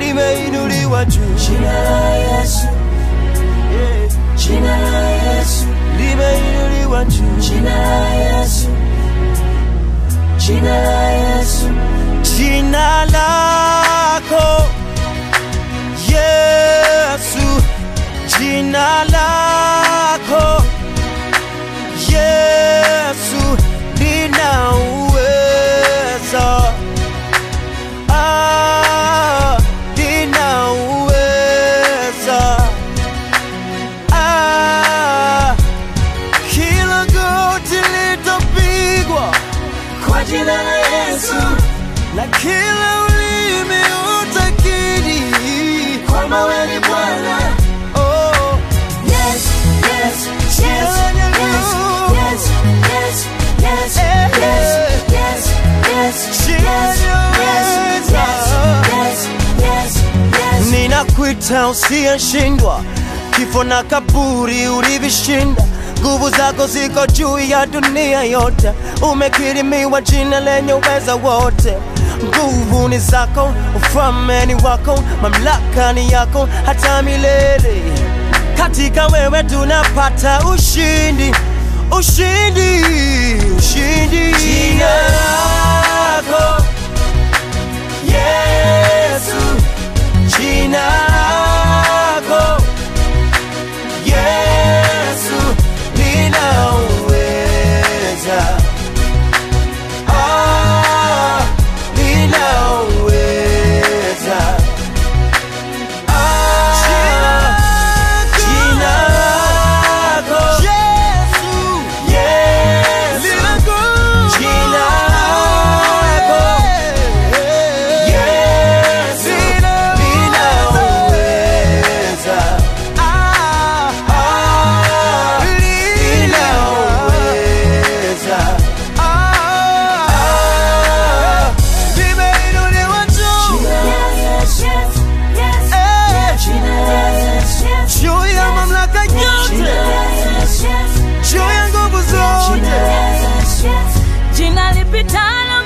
limeinuliwa juu, Jina la Yesu, yeah. jina la Yesu, limeinuliwa juu, jina la Yesu, jina la Yesu, jina lako Yesu, jina lako Yesu lina uweza, ah, lina uweza, ah, kila goti litapigwa kwa jina la Yesu, na kila ulimi utakiri kwamba wewe ni Bwana. oh, Yes, yes, yes, yes, yes, yes, yes, yes, yes, yes, yes, yes, yes, yes, yes. ninakuita usiyeshindwa, kifo na kaburi ulivishinda. Nguvu zako ziko juu ya dunia yote, umekirimiwa jina lenye uweza wote. Nguvu ni zako, ufalme ni wako, mamlaka ni yako hata milele. Katika wewe tunapata ushindi, ushindi, ushindi. Jina lako Yesu, jina lako Yesu lina uweza, ah, lina uweza, ah, jina lako Yesu, Yesu, jina lako Yesu lina uweza, ah, ah, lina uweza, ah, limeinuliwa juu juu ya mamlaka yote, juu ya nguvu zote. jina lipitalo